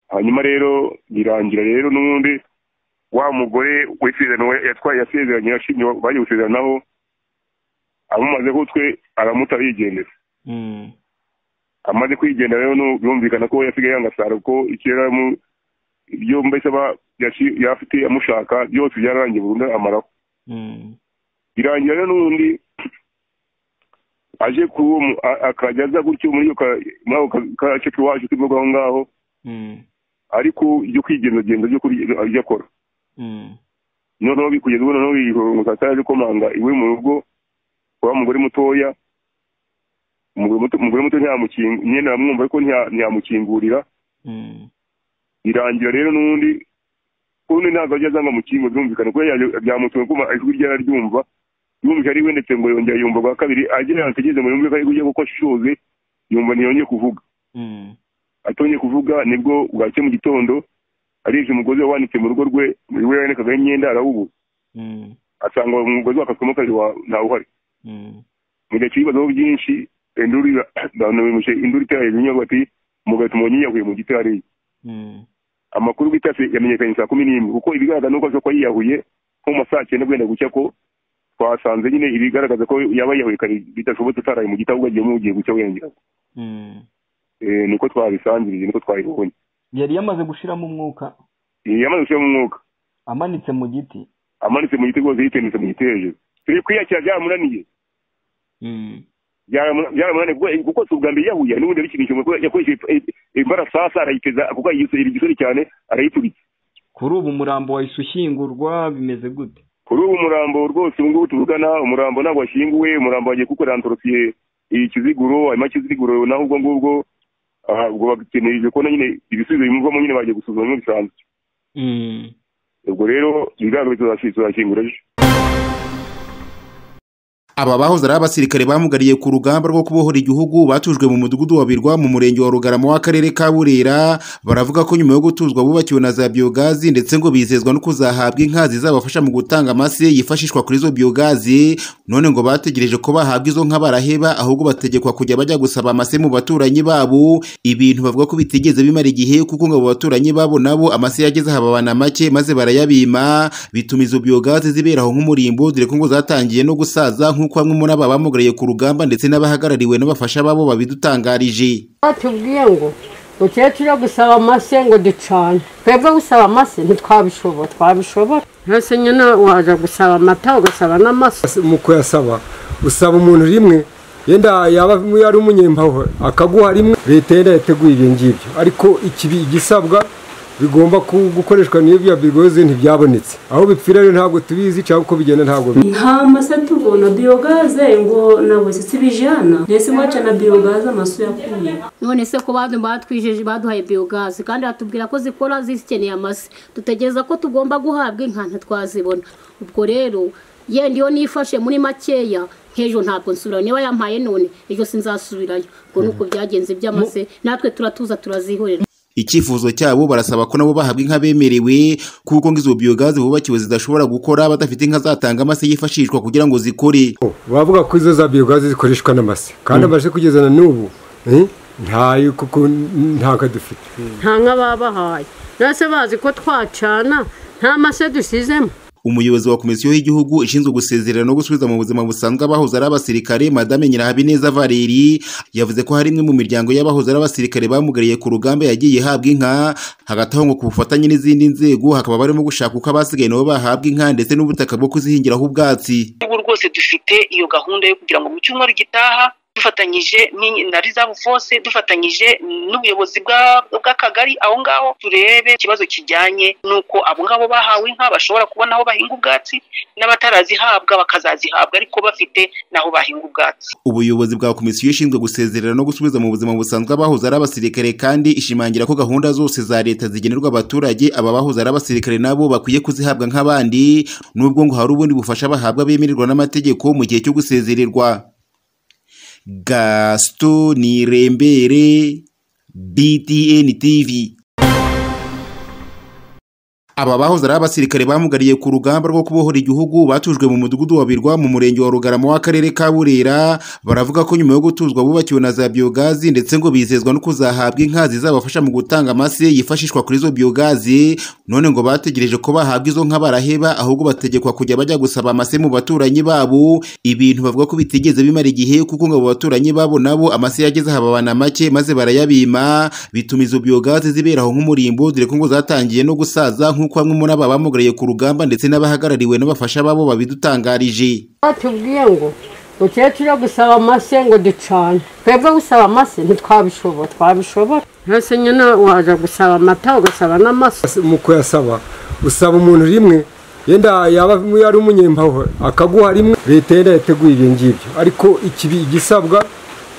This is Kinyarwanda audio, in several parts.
hanyuma rero birangira rero n'ubundi wa mugore w'isezerano yatwaye yasezeranye yashimye bagiye gusezeranaho amumaze kutwe aramuta yigendera amaze kwigendera rero birumvikana ko yasigaye yangasara ko icyo yaramu ibyo mbese aba yafite amushaka byose byararangiye burundu amaraho birangira rero n'ubundi aje kuri uwo akajya aza gutyo muri ako gace k'iwacu turimo aho ngaho ariko ibyo kwigenzagenda ajya akora noneho kugeza ubu noneho iyi saa sita yaje komanga iwe mu rugo wa mugore mutoya umugore muto ntiyamukinga nyine aramwumva ariko ntiyamukingurira birangira rero n'ubundi ubundi ntabwo ajya azanga mukingo byumvikane kuko byamutuwe kuma ijwi rye araryumva yumva ari wendetse ngo yongera yumva bwa kabiri agera ahantu ageze ngo yumve ko ari kujya kuko ashishoze yumva ntiyongeye kuvuga atongeye kuvuga nibwo bwacye mu gitondo arebye umugozi wanitse mu rugo rwe we yanekagaho imyenda arawubura asanga umugozi wakatswemo kabiri ntawuhari mu gihe cy'ibibazo byinshi induru banamuje induru itera hejuru y'inyubako ati umugabo tumonye yiyahuye mu giti hariya amakuru bita yamenyekanye saa kumi n'imwe kuko ibigaragaza nuko ashobora kuba yiyahuye nko mu masaa cyenda guhenda gucya ko twasanze nyine ibigaragaza ko yaba yiyahuye kare bidashobotse utaraye mu giti ahubwo agiye mugiye gucya wengera niko twabisangirije niko twabibonye yari yamaze gushiramo umwuka yamaze gushiramo umwuka amanitse mu giti amanitse mu giti rwose yitendetse mu giti hejuru turi kwiyakira byamunaniye byaramunaniye kuko si ubwa mbere yahuye n'ubundi yabikinisha yakoresheje imbarasasa arayiteza kuko yisubira igisore cyane arayituritse kuri ubu umurambo wahise ushyingurwa bimeze gute kuri ubu umurambo rwose ubu ngubu tuvugana umurambo ntabwo washyinguwe umurambo wagiye kukorera antorosiye ikiziguro hanyuma ikiziguro naho ubwo ngubwo ubwo bakeneje kubona nyine ibisubizo bimuvamo nyine bagiye gusuzuma nk'ibisanzwe ubwo rero ibiganiro tuzashyingura ejo aba bahoze ari abasirikare bamugariye ku rugamba rwo kubohora igihugu batujwe mu mudugudu wa birwa mu murenge wa rugarama w'akarere ka burera baravuga ko nyuma yo gutuzwa bubakiwe na za biyogazi ndetse ngo bizezwa no kuzahabwa inka zizabafasha mu gutanga amase yifashishwa kuri izo biyogazi none ngo bategereje ko bahabwa izo nka baraheba ahubwo bategekwa kujya bajya gusaba amase mu baturanyi babo ibintu bavuga ko bitigeze bimara igihe kuko ngo abo baturanyi babo nabo amase yageze hababana make maze barayabima bituma izo biyogazi ziberaho nk'umurimbo dore ko ngo zatangiye no gusaza nk'uko nk'uko bamwe muri aba bamugariye ku rugamba ndetse n'abahagarariwe n'abafasha babo babidutangarije batubwiye ngo mukecuru gusaba amase ngo ducane twebwe gusaba amase ntitwabishobora twabishobora mbese nyine waza gusaba amata ugasaba n'amase mu kuyasaba usaba umuntu rimwe yenda yaba ari umunyembaho akaguha rimwe leta yenda yateguye ibyo ngibyo ariko igisabwa bigomba gukoreshwa n'iyo bigozi ntibyabonetse aho bipfira rero ntabwo tubizi cyangwa uko bigenda ntabwo nta masa tubona biyogaze ngo ntabwo sisi bijyana ndetse waca na biyogaze amaso yakuye none se ko batwijeje baduhaye biyogaze kandi batubwira ko zikora zikeneye amase dutegereza ko tugomba guhabwa inka ntitwazibona ubwo rero yenda iyo nifashe muri makeya nk'ejo ntabwo nsubirayo niba yampaye none ejo sinzasubirayo ngo nuko byagenze by'amase natwe turatuza turazihorera icyifuzo cyabo barasaba ko nabo bahabwa inka bemerewe kuko ngo izo biyogazi bubakiwe zidashobora gukora badafite inka zatanga amase yifashishwa kugira ngo zikore bavuga ko izo za biyogazi zikoreshwa n'amase kandi abaje kugeza na n'ubu ntayo kuko ntabwo dufite nta nka babahaye ndetse bazi ko twacana nta mase dusizemo umuyobozi wa komisiyo y'igihugu ishinzwe gusezerera no gusubiza mu buzima busanzwe abahoze ari abasirikare madame nyirahabineza valeri yavuze ko hari imwe mu miryango y'abahoze ari abasirikare bamugariye ku rugamba yagiye ihabwa inka hagati aho ngo ku bufatanye n'izindi nzego hakaba barimo gushaka uko abasigaye nabo bahabwa inka ndetse n'ubutaka bwo kuzihingiraho ubwatsi ubu rwose dufite iyo gahunda yo kugira ngo mu cyumweru gitaha dufatanyije na rizavu fose dufatanyije n'ubuyobozi bw'akagari aho ngaho turebe ikibazo kijyanye n'uko abo ngabo bahawe inka bashobora kubona aho bahinga ubwatsi n'abatarazihabwa bakazazihabwa ariko bafite n'aho bahinga ubwatsi ubuyobozi bwa komisiyo ishinzwe gusezerera no gusubiza mu buzima busanzwe abahoze ari abasirikare kandi ishimangira ko gahunda zose za leta zigenerwa abaturage aba bahoze ari abasirikare nabo bakwiye kuzihabwa nk'abandi n'ubwo ngo hari ubundi bufasha bahabwa bemererwa n'amategeko mu gihe cyo gusezererwa gasito nirembere btn tv aba bahoze ari abasirikare bamugariye ku rugamba rwo kubohora igihugu batujwe mu mudugudu wa birwa mu murenge wa rugarama w'akarere ka burera baravuga ko nyuma yo gutuzwa bubakiwe na za biyogazi ndetse ngo bizezwa no kuzahabwa inka zizabafasha mu gutanga amase yifashishwa kuri izo biyogazi none ngo bategereje ko bahabwa izo nka baraheba ahubwo bategekwa kujya bajya gusaba amase mu baturanyi babo ibintu bavuga ko bitigeze bimara igihe kuko ngo abo baturanyi babo nabo amase yageze hababana make maze barayabima bituma izo biyogazi ziberaho nk'umurimbo dore ko ngo zatangiye no gusaza nk'uko nk'uko bamwe muri aba bamugariye ku rugamba ndetse n'abahagarariwe n'abafasha babo babidutangarije batubwiye ngo mukecuru gusaba amase ngo ducane twebwe gusaba amase ntitwabishobora twabishobora mbese nyine waza gusaba amata ugasaba n'amase mu kuyasaba usaba umuntu rimwe yenda yaba ari umunyembaho akaguha rimwe leta yenda yateguye ibyo ngibyo ariko ikibi igisabwa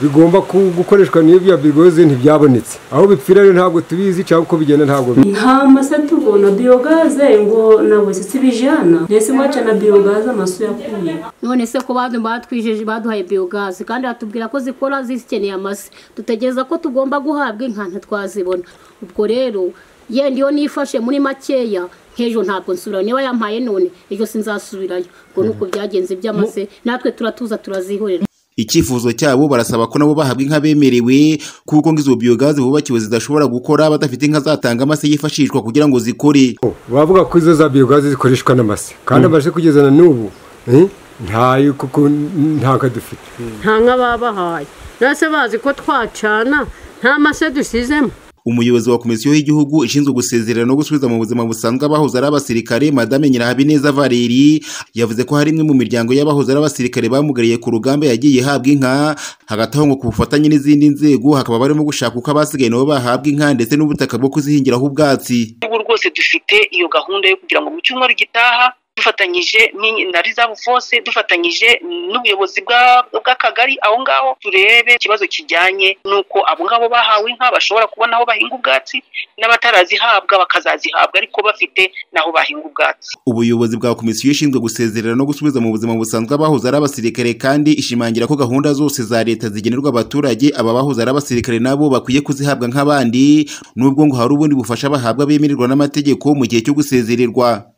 bigomba gukoreshwa n'iyo biyabigoze ntibyabonetse aho bipfira rero ntabwo tubizi cyangwa uko bigenda ntabwo bizi nta masa tubona biyogaze ngo nabuze sibijana ndetse mwaca na biyogaze amasu yakuye none se ko bantu batwijeje baduhaye biyogazi kandi batubwira ko zikora zikeneye amase dutegereza ko tugomba guhabwa inka ntitwazibona ubwo rero yenda iyo nifashe muri makeya nk'ejo ntabwo nsubirayo niba yampaye none ejo sinzasubirayo ngo nuko byagenze by'amase natwe turatuza turazihorera icyifuzo cyabo barasaba ko nabo bahabwa inka bemerewe kuko ngo izo biyogazi bubakiwe zidashobora gukora badafite inka zatanga amase yifashishwa kugira ngo zikore bavuga ko izo za biyogazi zikoreshwa n'amase kandi abashe kugeza na n'ubu eh, ntayo kuko ntabwo dufite nta nka babahaye mbese bazi ko twacana nta mase dusizemo umuyobozi wa komisiyo y'igihugu ishinzwe gusezerera no gusubiza mu buzima busanzwe abahoze ari abasirikare madame nyirahabineza valeri yavuze ko hari imwe mu miryango y'abahoze ari abasirikare bamugariye ku rugamba yagiye ihabwa inka hagati aho ngo ku bufatanye n'izindi nzego hakaba barimo gushaka uko abasigaye nabo bahabwa inka ndetse n'ubutaka bwo kuzihingiraho ubwatsi ubu rwose dufite iyo gahunda yo kugira ngo mu cyumweru gitaha dufatanyije ni- na rizavu fose dufatanyije n'ubuyobozi bwa- bw'akagari aho ngaho turebe ikibazo kijyanye n'uko abo ngabo bahawe inka bashobora kubona aho bahinga ubwatsi n'abatarazihabwa bakazazihabwa ariko bafite n'aho bahinga ubwatsi ubuyobozi bwa komisiyo ishinzwe gusezerera no gusubiza mu buzima busanzwe abahoze ari abasirikare kandi ishimangira ko gahunda zose za leta zigenerwa abaturage aba bahoze ari abasirikare nabo bakwiye kuzihabwa nk'abandi nubwo ngo hari ubundi bufasha bahabwa bemererwa n'amategeko mu gihe cyo gusezererwa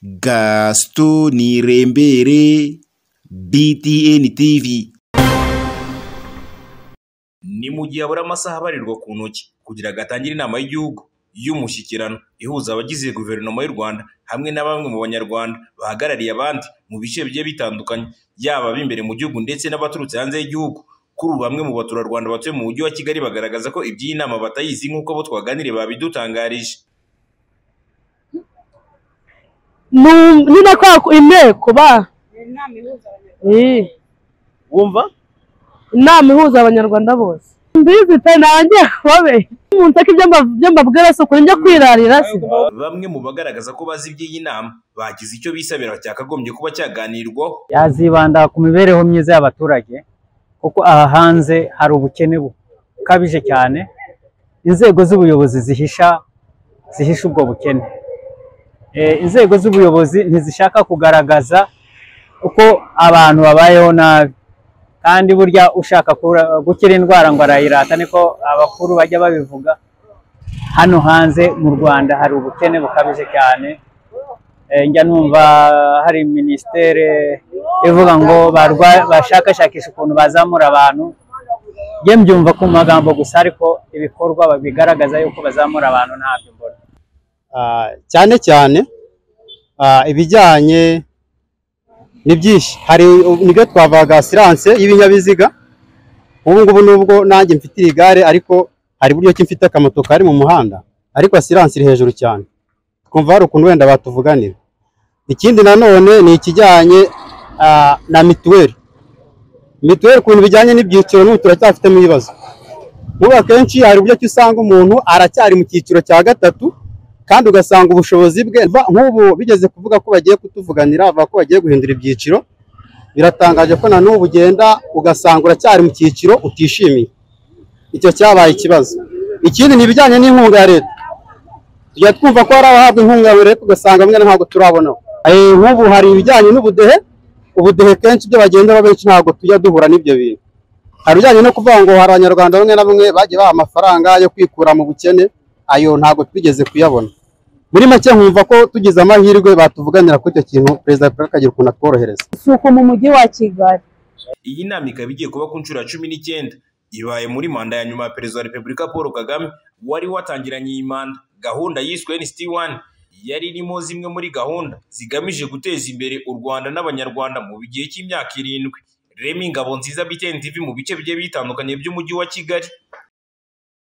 gasito nirembere btn tv ni mu gihe abura amasaha abarirwa ku ntoki kugira ngo atangire inama y'igihugu y'umushyikirano ihuza abagize guverinoma y'u rwanda hamwe na bamwe mu banyarwanda bahagarariye abandi mu bice bigiye bitandukanye yaba ab'imbere mu gihugu ndetse n'abaturutse hanze y'igihugu kuri ubu bamwe mu baturarwanda batuye mu mujyi wa kigali bagaragaza ko iby'iyi nama batayizi nk'uko abo twaganiriye babidutangarije nyine kwa inteko ba Eh, wumva inama ihuza abanyarwanda bose mbizi pe nanjye babe umuntu ako ibyo mba- ibyo mbabwira si ukuri njya kwirarira se bamwe mu bagaragaza ko bazi iby'iyi nama bagize icyo bisabira cyakagombye kuba cyaganirwaho yazibanda ku mibereho myiza y'abaturage kuko aha hanze hari ubukene bukabije cyane inzego z'ubuyobozi zihisha zihisha ubwo bukene Eh, inzego z'ubuyobozi ntizishaka kugaragaza uko abantu babayeho nabi kandi burya ushaka kura- gukira indwara ngo arayirata niko abakuru bajya babivuga hano hanze mu rwanda hari ubukene bukabije cyane Eh, njya numva hari minisiteri ivuga ngo barwa- bashakashakisha ukuntu bazamura abantu njye mbyumva ku magambo gusa ariko ibikorwa bigaragaza yuko bazamura abantu ntabyo mbona Ah, cyane cyane ah, ibijyanye ni byinshi hari nibyo twavugaga asiranse y'ibinyabiziga ubu ngubu nubwo nanjye mfite iri gare ariko hari buryo ki mfite akamoto kari mu muhanda ariko asiranse iri hejuru cyane twumva hari ukuntu wenda batuvuganira ikindi nanone ni ikijyanye ah, na mituweli mituweli ukuntu bijyanye n'ibyiciro n'ubu turacyafitemo ibibazo n'ubu akenshi hari uburyo ki usanga umuntu aracyari mu cyiciro cya gatatu kandi ugasanga ubushobozi bwe ba- nk'ubu bigeze kuvuga ko bagiye kutuvuganira bavuga ko bagiye guhindura ibyiciro biratangaje ko na n'ubu ugenda ugasanga uracyari mu cyiciro utishimiye icyo cyabaye ikibazo ikindi ni ibijyanye n'inkunga ya leta tujya twumva ko hari abahabwa inkunga ya leta ugasanga bamwe ntabwo turabonaho Eh, nk'ubu hari ibijyanye n'ubudehe ubudehe kenshi ibyo bagenda benshi ntabwo tujya duhura n'ibyo bintu hari ibijyanye no kuvuga ngo hari abanyarwanda bamwe na bamwe bagiye baha amafaranga yo kwikura mu bukene ayo ntabwo twigeze kuyabona muri make nkumva ko tugize amahirwe batuvuganira kuri icyo kintu perezida paul akagira ukuntu atworohereza si uko mu mujyi wa kigali iyi nama ikaba igiye kuba ku nshuro ya cumi n'icyenda ibaye muri manda ya nyuma ya perezida wa repubulika paul kagame wari watangiranye iyi manda gahunda yiswe nsd wani yari irimo zimwe muri gahunda zigamije guteza imbere u rwanda n'abanyarwanda mu gihe cy'imyaka irindwi remi ngabo nziza btn tv mu bice bigiye bitandukanye by'umujyi wa kigali